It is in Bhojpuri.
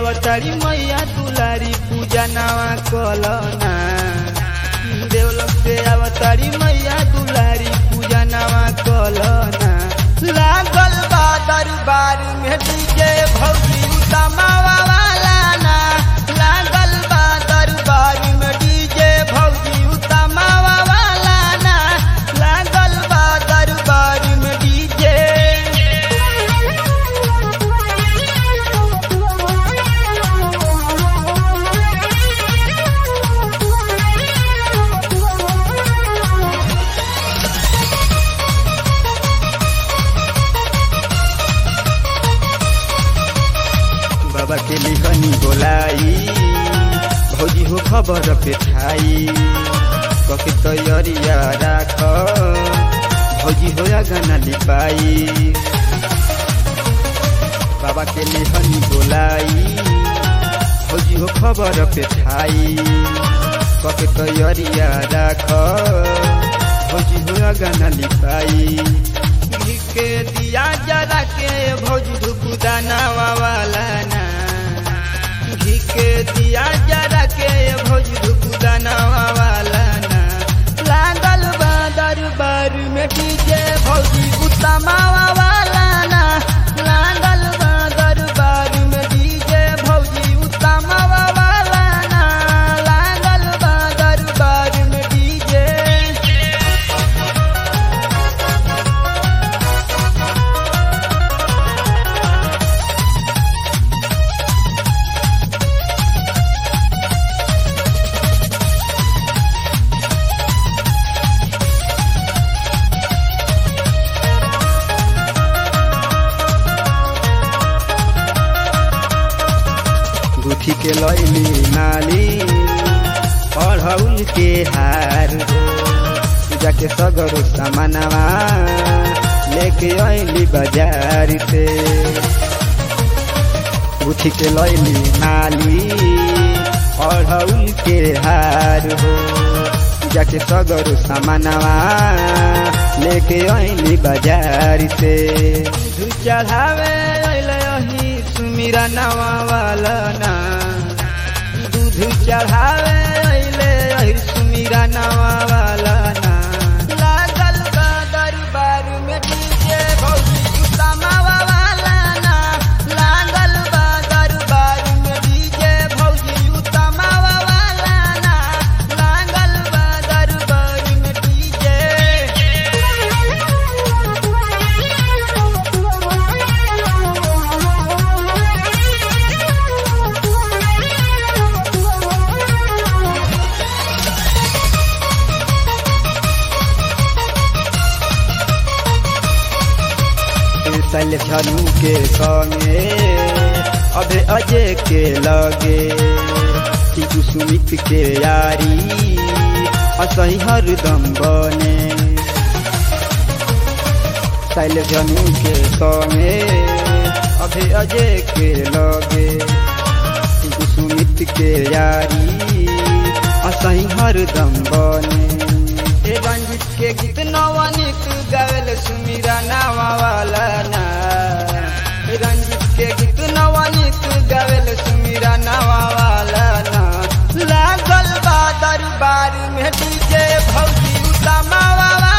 अवतारी मैया दुलारी पूजा नवा कलना देवलोक से अवतारी मैया दुलारी पूजा नवा कलना लागल बा दरबार में डीजे भौजी उतमावा वाला ना लागल बा दरबार में डीजे भौजी उतमावा वाला ना लागल बा दरबार में डीजे बाबा के लिखनी बोलाई भौजी हो खबर पे छाई कके तैयारिया राख भौजी हो गाना लिपाई बाबा के लिखनी बोलाई भौजी हो खबर पे छाई कके तैयारिया राख भौजी हो गाना लिपाई घी के दिया जरा के भौजी धुकुदाना वाला ना घी के दिया जरा के भौजी धुकुदाना वाला ना लागल बा दरबार में डीजे भौजी उतमावा वाला ना लागल बा दरबार में डीजे भौजी उतमावा वाला ना लागल बा दरबार में डीजे गुथी के लैली नाली पढ़ौल के हार पूजा के सगरो सामानवा लेके अली बाजार से गुथी के लैली नाली पढ़ौल के हार हो पूजा के सगरो सामानवा लेके अली बाजार से दूध चढ़ावे अइले अही सुमिरा नवा वाला ना दूध चढ़ावे अइले अही सुमिरा नवा वाला ना लागल बा दरबार में डीजे भौजी उतमावा वाला ना लागल बा दरबार में डीजे भौजी उतमावा वाला ना लागल बा दरबार में डीजे सल झलू के संगे अभे अजय के लगे टीकू सुमित के यारी असही हरदम बने सल झनू के संगे अभे अजय के लगे टीकू सुमित के यारी असही हरदम बने हे रंजित के गीत नवनीत गावेल सुमीरा नावा वाला ना हे रंजित के गीत नवनीत गावेल सुमीरा नावा वाला ना लागल बा दरबार में डीजे भौजी उतमावा